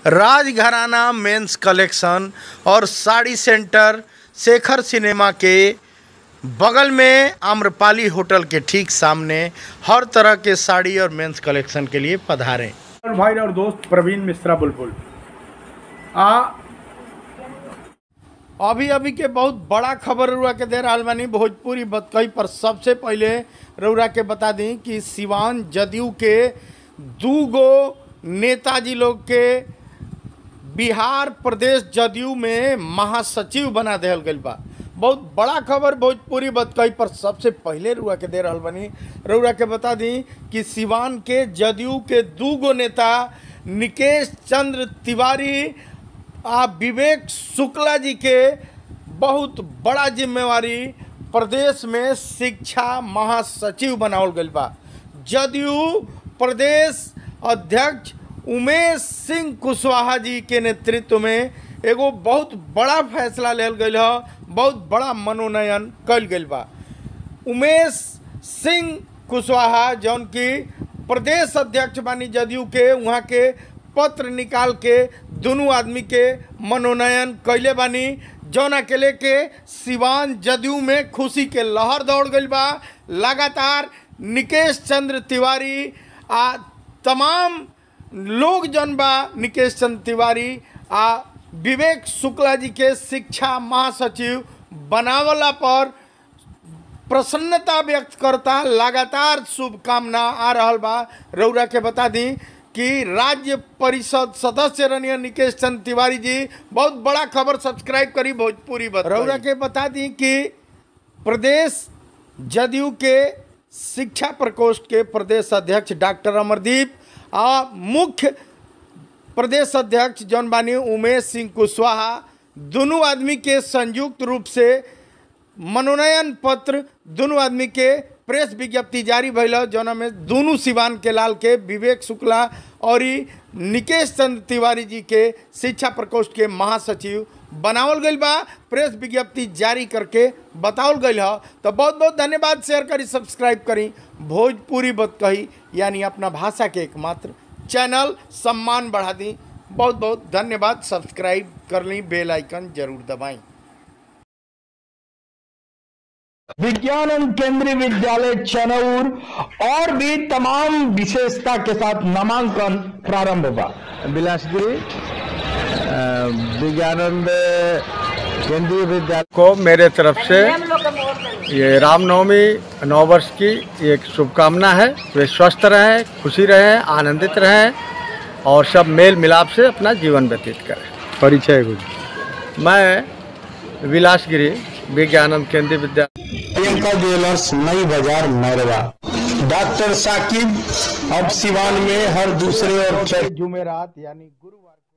राजघराना men's collection और sari centre Shekhar cinema के बगल में आम्रपाली होटल के ठीक सामने हर तरह के साड़ी और मेंस कलेक्शन के लिए पधारें और भाई और दोस्त प्रवीण मिश्रा बुलबुल आ अभी अभी के बहुत बड़ा खबर रउरा के दे रहा बानी भोजपुरी बतकई पर सबसे पहले रउरा के बता दी कि सिवान जदयू के दू गो नेताजी लोग के बिहार प्रदेश जदयू में महासचिव बना दिहल गईल बा बहुत बड़ा खबर भोजपुरी बतकई पर सबसे पहले रुआ के दे रहल बनी रउरा के बता दी कि सिवान के जदयू के दू गो नेता निकेश चंद्र तिवारी आ विवेक शुक्ला जी के बहुत बड़ा जिम्मेवारी प्रदेश में शिक्षा महासचिव बनावल गईल बा जदयू प्रदेश अध्यक्ष उमेश सिंह कुशवाहा जी के नेतृत्व में एगो बहुत बड़ा फैसला लेल गईल ह बहुत बड़ा मनोनयन कल गईल बा उमेश सिंह कुशवाहा जौन की प्रदेश अध्यक्ष बानी जदयू के वहाँ के पत्र निकाल के दोनों आदमी के मनोनयन कैले बानी जौन अकेले के सिवान जदयू में खुशी के लहर दौड़ गईल बा लगातार निकेश चंद्र तिवारी आ तमाम लोग जौन बा निकेश चंद्र तिवारी आ विवेक शुक्ला जी के शिक्षा महासचिव बनावला पर प्रसन्नता व्यक्त करता लगातार शुभकामना आ रहल बा रउरा के बता दी कि राज्य परिषद सदस्य रनिया निकेश चंद्र तिवारी जी बहुत बड़ा खबर सब्सक्राइब करी भोजपुरी बत रउरा के बता दी कि प्रदेश जदयू के शिक्षा प्रकोष्ठ के प्रदेश अध्यक्ष डॉक्टर अमरदीप आ मुख्य प्रदेश अध्यक्ष जौन बानी उमेश सिंह कुशवाहा दोनों आदमी के संयुक्त रूप से मनोनयन पत्र दोनों आदमी के प्रेस विज्ञप्ति जारी भइल जौना में दोनों सिवान के लाल के विवेक शुक्ला और ई निकेश चंद्र तिवारी जी के शिक्षा प्रकोष्ठ के महासचिव बनावल गईल बा प्रेस विज्ञप्ति जारी करके बतावल गईल ह तो बहुत बहुत धन्यवाद शेयर करी सब्सक्राइब करी भोजपुरी बत कही यानी अपना भाषा के एकमात्र चैनल सम्मान बढ़ा दी बहुत बहुत धन्यवाद सब्सक्राइब कर ली बेल आइकन जरूर दबाएं विज्ञानंद केंद्रीय विद्यालय चनौर और भी तमाम विशेषता के साथ नामांकन प्रारंभ हुआ बिलासपुरी अ, विज्ञानंद केंद्रीय विद्यालय को मेरे तरफ से ये रामनवमी नौ वर्ष की एक शुभकामना है वे स्वस्थ रहें खुशी रहें आनंदित रहें और सब मेल मिलाप से अपना जीवन व्यतीत करें परिचय कुछ मैं विलासगिरी विज्ञानंद केंद्रीय विद्यालय प्रियंका ज्वेलर्स नई बाजार मैरवा डॉक्टर साकिब अब सिवान में हर दूसरे और जुमेरात यानी गुरुवार